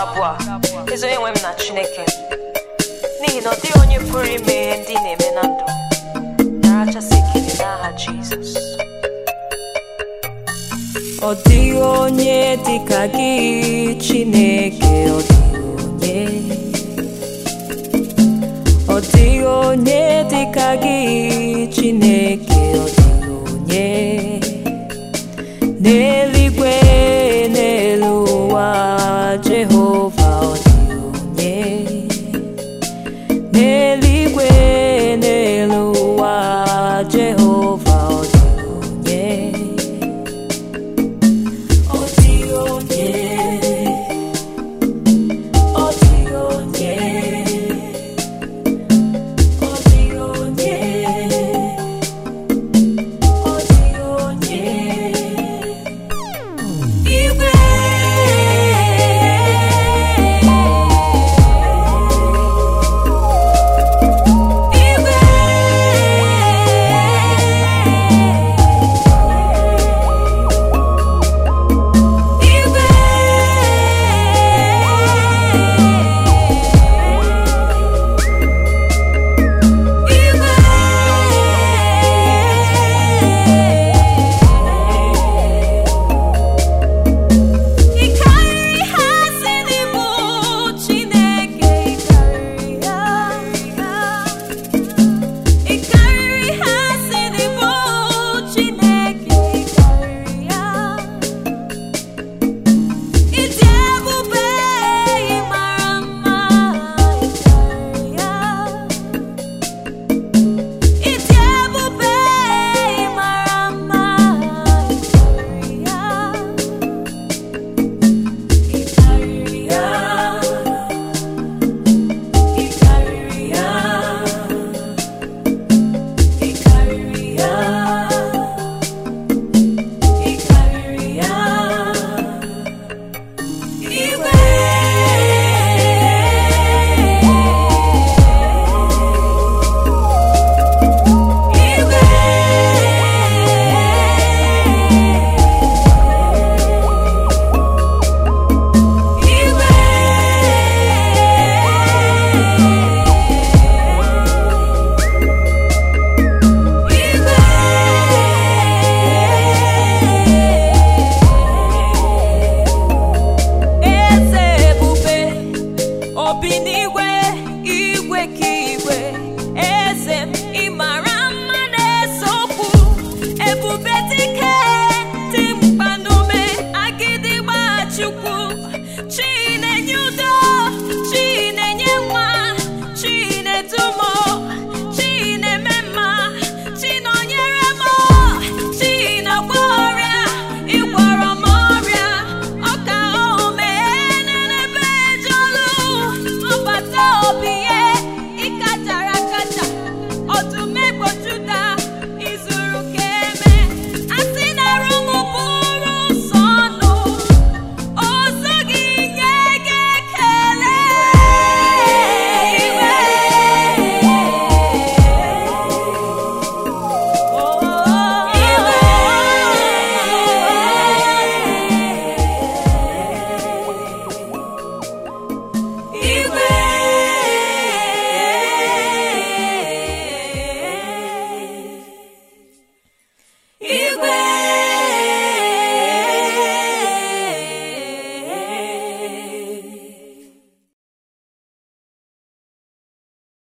abụọ a ezi onye nwe m na chineke n'ihi na ọ dịghị onye pụrụ ime ihe ndị ị na-eme na ndụ narachasị ekele n'aha jizọs Ọ dịghị onye dịka gị Chineke ọ dịghị onye Ọ dịghị onye dịka gị Chineke ọ dịghị onye